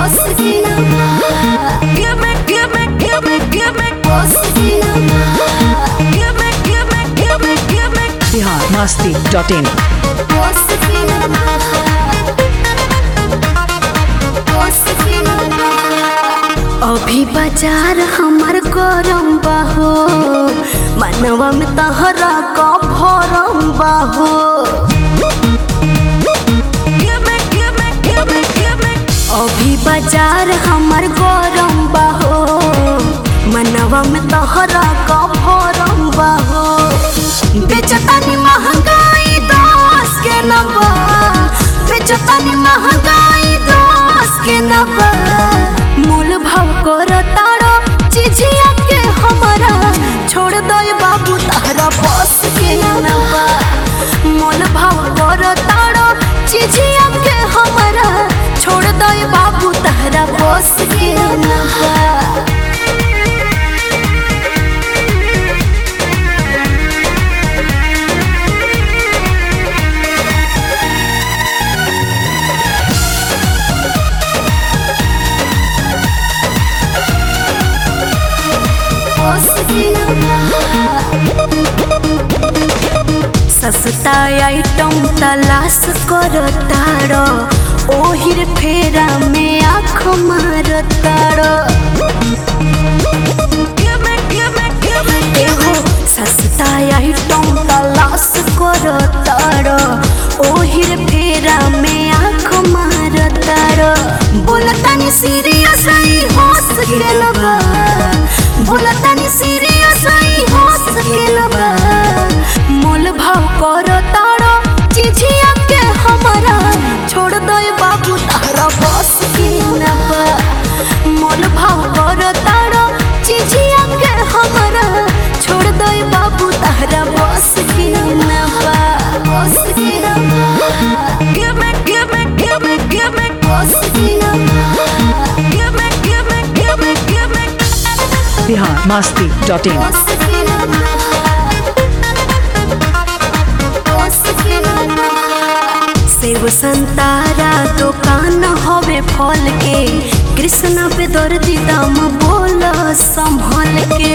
बस के नवा Give me, give me, give me, give me, बस के नवा give me, give me, give me, give me. Bihar Masti dot in बस के नवा बस के नवा अभी बाजार हमार गरम बाहो मनवा में तहरा का भरम बाहो Give me, give me, give me, give me. अभी बाजार हमार गरम बाहो मनवा में तहरा का भरम बाहो बेचतानी महंगाई दस के नबा बेचतानी महंगाई दस के नबा मूल भाव कर तारो चिझिया के हमारा छोड़ दो बाबू तारा बस के नबा मोल भाव कर तारो चिझिया के हमारा छोड़ दो बाबू तारा बस के नबा सस्ता आइटम तलाश कर तारो ओहिर फेरा में आँख मार तारो Give me, give me, give me. एहो सस्ता आइटम तलाश कर तारो ओहिर फेरा में आँख मार तारो बोलतानी सीरियस आई हंस के लबा बोलतानी सीरियस आई हंस के लबा मोल भाव कर तारो चिझिया के हमारा छोड़ दो बाबू तारा बस के नबा मोल भाव कर तारो चिझिया के हमारा छोड़ दो बाबू तारा बस के नबा बस के नबा Give me, give me, give me, give me. बस के नबा Give me, give me, give me, give me. Bihar Masti dot in बस के नबा बस के नबा सेव संतारा दुकान हवे फल के कृष्णा पे दर्दी दाम बोल संभल के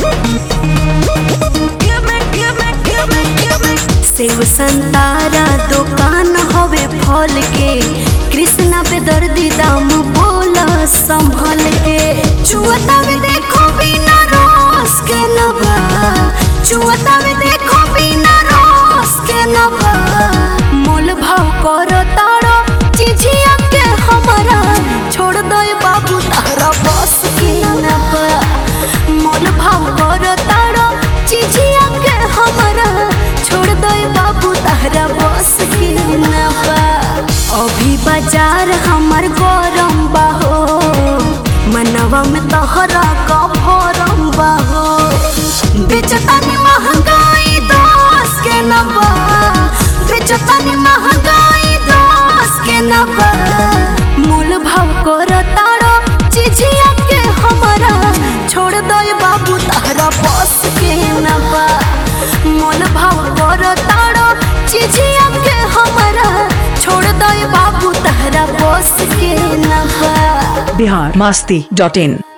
Give me, give me, give me, give me. सेव संतारा दुकान हवे फल के कृष्णा पे दर्दी दाम बोल संभल के चुअता में देखो बिना रस के नबा चुअता में देखो बिना रस के नबा मोल भाव कर तारो चिझिया के हमारा छोड़ दो बाबू तारा बस के नबा मोल भाव कर तारो चिझिया के हमारा छोड़ दो बाबू तारा बस के नबा अभी बाजार हमार गरम बाहो मनवा में तहरा का भरम बाहो बेचतानी महंगाई दस के नबा बेचतानी महंगाई दस के नबा मूल भाव कर तारो चिझिया के हमारा छोड़ दो बाबू तारा बस के नबा मोल भाव कर तारो चिझिया के हमारा छोड़ दो बाबू तारा बस के नबा बिहार मस्ती डॉट इन